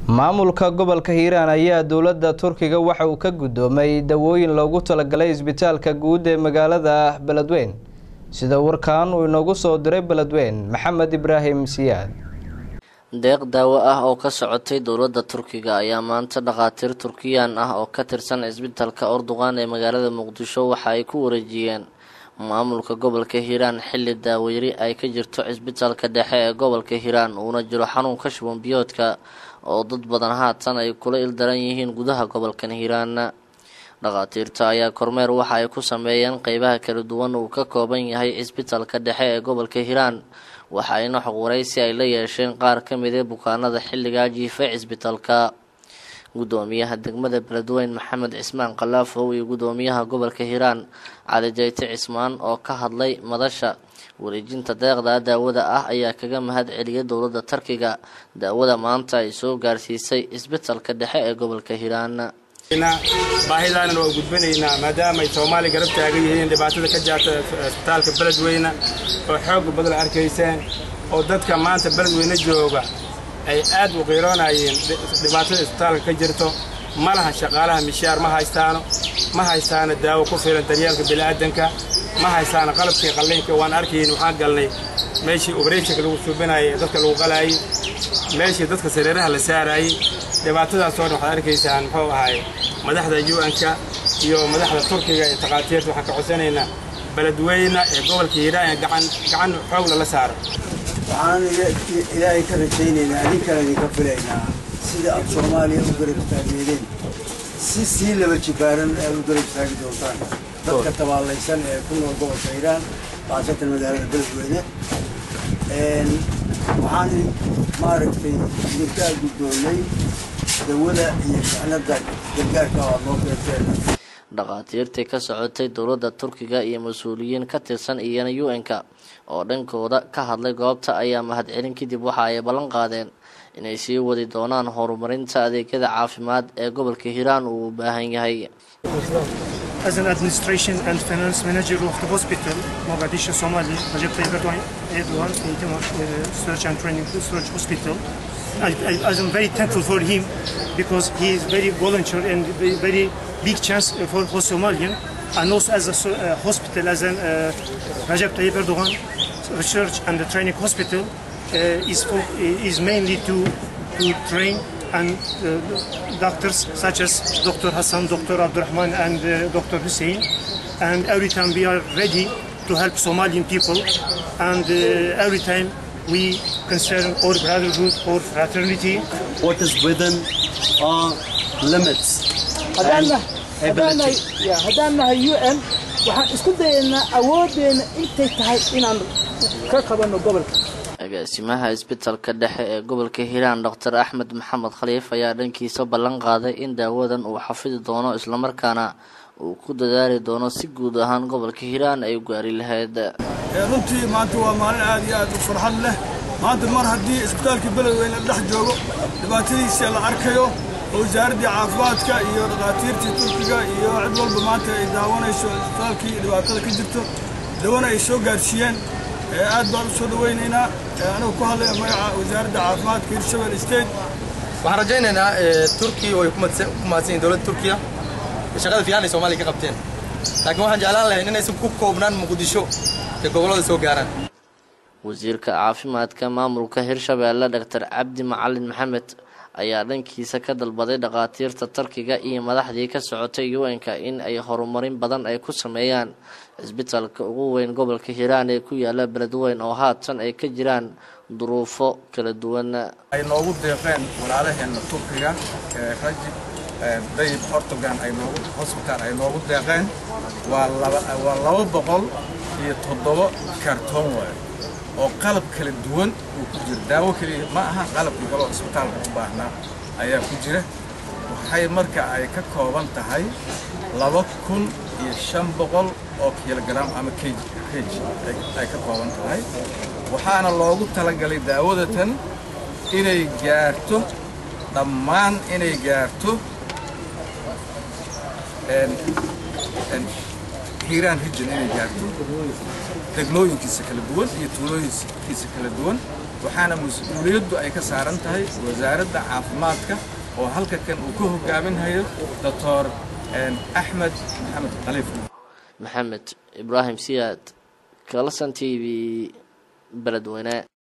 maamulka gobolka hiiraan ayaa dowladda turkiga waxa uu ka guddoomay dawooyin loogu talagalay isbitaalka guud ee magaalada beledweyn sida warkan uu inoogu soo diray beledweyn maxamed ibraahim siyaad deeq daawo ah oo ka socotay dowladda turkiga ayaa maanta dhakhaatiir turkiyaan ah oo ka tirsan cisbitaalka orduqan ee magaalada muqdisho waxa ay ku wareejiyeen maamulka gobolka hiiraan xilli daaweyri ay ka jirto cisbitaalka dhexe ee gobolka hiiraan uuna jiro xanuunka shuban biyoodka oo dad badan haatan ay kula ildaran yihiin gudaha gobolkan hiiraan dhakhaatiirta ayaa kormeer waxa ay ku sameeyeen qeybaha kala duwan uu ka kooban yahay cisbitaalka dhexe ee gobolka hiiraan waxa ayna xog waraysi ay la yeesheen qaar ka mid ee bukaanada xilligaa jiifay cisbitaalka gudoomiyaha degmada beledweyn maxamed cismaan kalaafow iyo gudoomiyaha gobolka hiiraan cali jayte cismaan oo ka hadlay madasha wareejinta deeqda daawada ah ayaa kaga mahad celiyay dowladda turkiga daawada maanta ay soo gaarsiisay cisbitaalka dhexe ee gobolka hiiraan baahidaanan waa gudbinaynaa maadaama ay soomaaliya garab taagan yihiin dhibaatada ka jaarta isbitaalka beledweyne oo xoog badan arkayseen oo dadka maanta beledweyne jooga ay aad u qiiroonayeen dhibaatada isbitaalka ka jirto ma laha shaqaalaha mishaar ma haystaano ma haystaano daawo ku filan daryeelka bini'aadanka ma haystaano qalabkii qalliinka waan arkayn waxaan galnay meeshii obrethonka lagu suubinayay ee dadka lagu qalaayay meeshii dadka sariiraha la saarayay dhibaatadaasoo dhan waxaad arkaysaan muxuu ahaay madaxda un-ka iyo madaxda turkiga iyo takhaatiirta waxaan ka codsanaynaa beledweyne ee gobolka hiiraan ee gacan gacan xoog lala saaro waxaan ilaahay ka rajaynaynaa adinkana idinka filaynaa sida aad soomaaliya u garab taageedeen si sii laba jibaaran aad u garab taagi doontaan dadka tabaalaysan ee ku nool gobolka hiiraan khaasatan magaalada beledweyne waxaan maaragtay idinkaa guddoonnay dawada iyo ficnada gargaarka oo aad noo keenteen dhakhaatiirtii ka socotay dowladda turkiga iyo mas-uuliyiin ka tirsan iyana u-n-ka oo dhankooda ka hadlay goobta ayaa mahadcelin kadib waxa ay ballan qaadeen inay sii wadi doonaan horumarinta adeegyada caafimaad ee gobolka hiiraan uu u baahan yahay As an administration and finance manager of the hospital, Mogadishu Somali, Recep Tayyip Erdoğan, Erdoğan Eğitim uh, Research and Training Research Hospital, I, I, I'm very thankful for him because he is very volunteer and very, very big chance for, for Somalian and also as a so- uh, hospital, as an uh, Recep Tayyip Erdoğan Research and Training Hospital uh, is, for, is mainly to, to train and uh, doctors such as Dr. Hassan, Dr. Abdurrahman, and uh, Dr. Hussein. And every time we are ready to help Somalian people, and uh, every time we concern our brotherhood or fraternity. what is within our limits. haddaanna haddaanna ability. ya haddaan nahay u n waxaan isku dayaynaa awooddeena intay tahay inaan ka qabanno gobolka agaasimaha isbitaalka dhexe ee gobolka hiiraan doctor axmed maxamed khaliif ayaa dhankiisa ballan qaaday in daawadan uu xafidi doono islamarkaana uu ku dadaali doono si guud ahaan gobolka hiiraan ay u gaari lahayd runtii maanta waa maalin aad iyo aad u farxad leh maanta mar haddii isbitaalkii beledweyne dhex joogo dhibaatadiisa la arkayo oo wasaaraddii caafimaadka iyo dhakhaatiirtii turkiga iyo cid walba maanta ay daawanayso isbitaalkii dhibaatada ka jirto dawana ay soo gaarsiiyeen ee aad baan u soo dhawaynaynaa ee anigu ku hadlaya magaca wasaaradda caafimaadka hirshabelle state waxaan rajaynaynaa eh, turkiya way ku mahadsan ku mahadsan yihiin dowladda turkiya shaqada fiican ay soomaaliya ka qabteen laakiin waxaan jeclaan lahayn inaysan ku koobnaan muqdisho ee gobollada soo gaaraan wasiirka caafimaadka maamulka hirshabeelle doctor cabdi macalin maxamed ayaa dhankiisa ka dalbaday dhakhaatiirta turkiga iyo madaxdii ka socotay u-n-ka in ay horumarin badan ay ku sameeyaan cisbitaalka ugu weyn gobolka hiiraan ee ku yaala beledweyn oo haatan ay ka jiraan duruufo kala duwan ay noogu deeqeen walaalaheenna turkiga ee rajib dayib ortogan ay noogu hosbitaal ay noogu deeqeen waa laba waa laba boqol iyo toddoba kartoon waaye oo qalab kala duwan uu ku jira daawo keliya ma aha qalabkii kaloo isbitaalka u baahnaa ayaa ku jira waxay marka ay ka kooban tahay laba kun iyo shan boqol oo kilogram ama kg kg ay- ay ka kooban tahay waxaana loogu talagalay daawadatan inay gaarto dhammaan inay gaarto een- een hiiraan region inay gaarto degmooyinkiisa kala duwan iyo tuulooyinkiisa kala duwan waxaana mas-uuliyaddu ay ka saaran tahay wasaaradda caafimaadka oo halka kan uu ka hogaaminhayo doctor axmed maxamed khaliif maxamed ibraahim siyaad kalson t v beledweyne